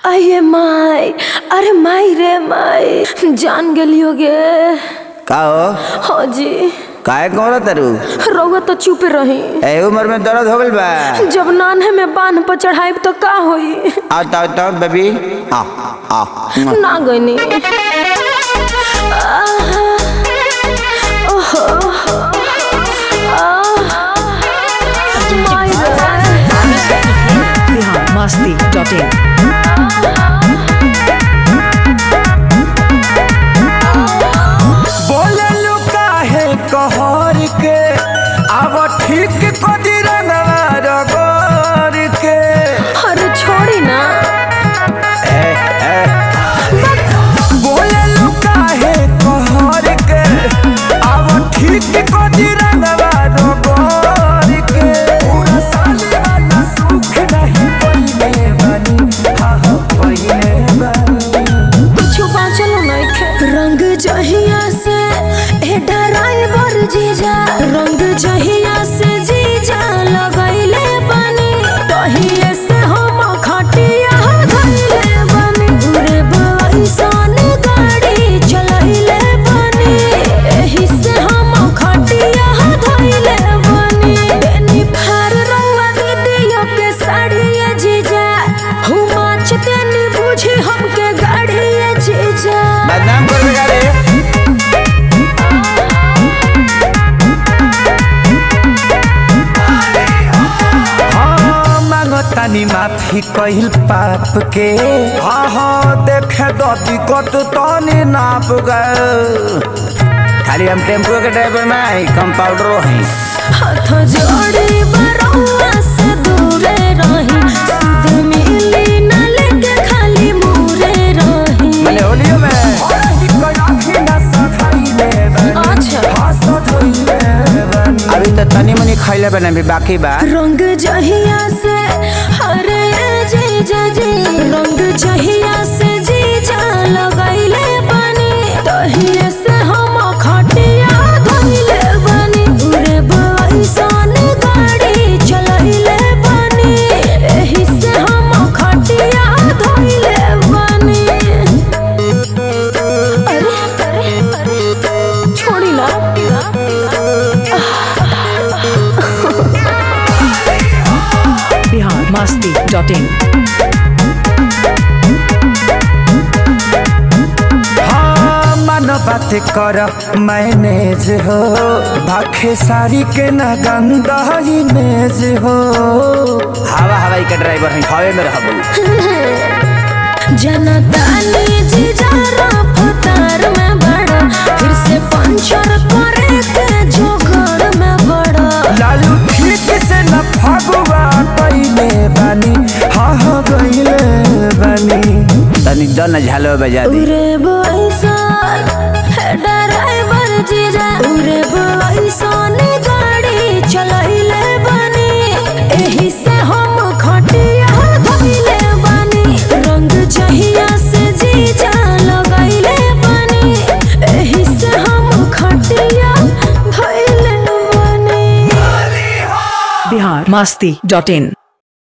अये माई अरे माई रे माई जान गेलियो गे का हो हाँ जी काहे कौन तरु रउआ तो चुप रही ए उम्र में दर्द हो गइल बा जब नान्हे में बांध पर चढ़ाई तो का होई आओ ताओ ताओ बेबी आ आ ना गईनी biharmasti.in बोललू काहे कहर के अब ठीक कदी रंगवा रगोर के अरे छोड़ी ना बोललू काहे कहर के अब ठीक कदी रंगवा रगोर के पूरा साली वाला सुख नहीं पहिले बनी हा हा पहिले बनी कुछ बाँचल नइखे रंग जहिया से ए ड्राइवर जीजा रंग जहिया से जीजा लगैले बनी तहिए से हम खटिया धइले बनी घुरे बइसन गाड़ी चलैले बनी एही से हम खटिया धइले बनी बेनी फार रंगवा दीदियों के साड़िया जीजा हुमा चतेनी बुझी हमके गाड़िया जीजा बदनाम कर बेटा रे हाँ मांगतानी माफी कहिल पाप के हाँ हाँ देखे दती कत तनी नाप गए खाली हम टेम्पो के ड्राइवर में कंपाउंडर हैं हाथ जोड़ी बरौआ से दूरे रही सुध मिली न लेके खाली मुरे रही मैंने होलियो में अच्छा अभी तो तनी मनी खैले बने भी बाकी बा रंग जहिया से हरे जीजा जी रंग जहिया से जीजा लगैले बनी तहिए से हम खटिया धइले बनी उरे बइसन गाड़ी चलैले बनी एही से हम खटिया धइले बनी अरे अरे अरे छोड़ी ना biharmasti.in हाँ मन बात कर मैनेज हो भाखे सारी के न गंदा इमेज हो हवा हवाई के ड्राइवर हैं हवे में रहबू जनतानी जीजा रफ्तार में बड़ा फिर से पंचर करे के जोगड़ में बड़ा लालू ठीक से न फगुआ पहले बनी हाँ हाँ गईले बनी तनी दन झालो बजा दे उरे बइसन है ड्राइवर जीजा उरे बइसन गाड़ी चलैले बनी एही से हम खटिया धइले बनी रंग जहिया से जीजा लगैले बनी एही से हम खटिया धइले बनी biharmasti.in